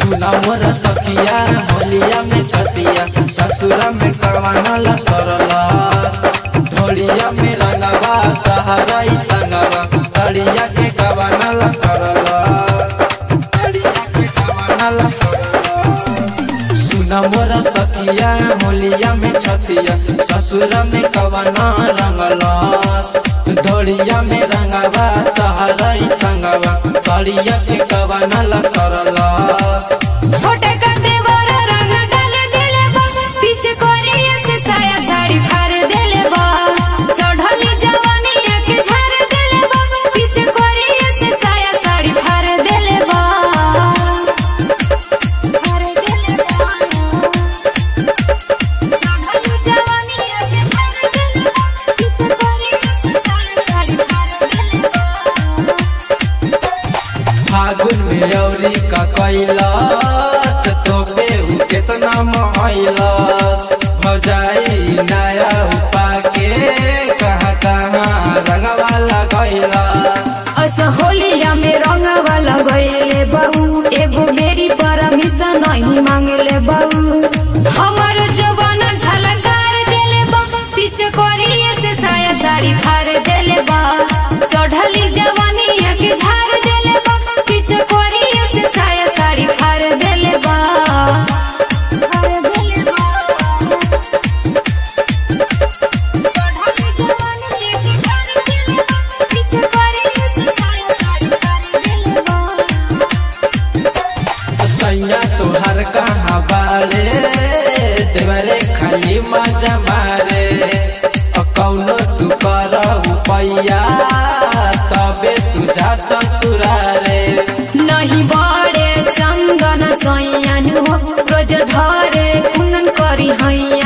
सुना मोर सखिया होलिया में छतिया ससुरा में करवाना ला सरलस ढोलिया में रंगवा तहरा ई संगवा तड़िया के कवाना ला सरलस तड़िया के कवाना ला सरलस सुना मोर सखिया होलिया में छतिया ससुरा में कवाना रंगलस ढोलिया में रंगवा तहरा ई संगवा तड़िया के कवाना ला सरलस छोटे का देवर रंग डाल देले बा पीछे कोरिया से साया साड़ी फाड़ देले बा चढ़ली जवानी के झाड़ देले बा पीछे कोरिया से साया साड़ी फाड़ देले बा फाड़ देले बा चढ़ली जवानी के झाड़ देले बा पीछे कोरिया से साया साड़ी फाड़ देले बा फागुन में औरी का कैलाश तोपे उ केतना महैलाश भजाई नया उपा के कहाँ कहाँ रंगवा लगैलाश अस होलिया में रंगवा लगैले बहू एगो मेरी परमिशन नहीं मांगले बहू हमर जवान झलकार देले बा पीछे कोरिया से साया साड़ी फाड़ देले बा चढ़ली जवानी के झाड़ देले बा पीछे कोरिया से साया साड़ी फाड़ देले बा फाड़ देले बा चढ़ली जवानी के झाड़ देले बा पीछे कोरिया से साया साड़ी फाड़ देले बा सैया तोहर कहाँ बारे देवरे खाली मजा मारे अ कौनो तू कर पैया तबे तू जा ससुरारे नहीं बड़े चंदन सैयन हो रोज धरे कुंदन करी हैया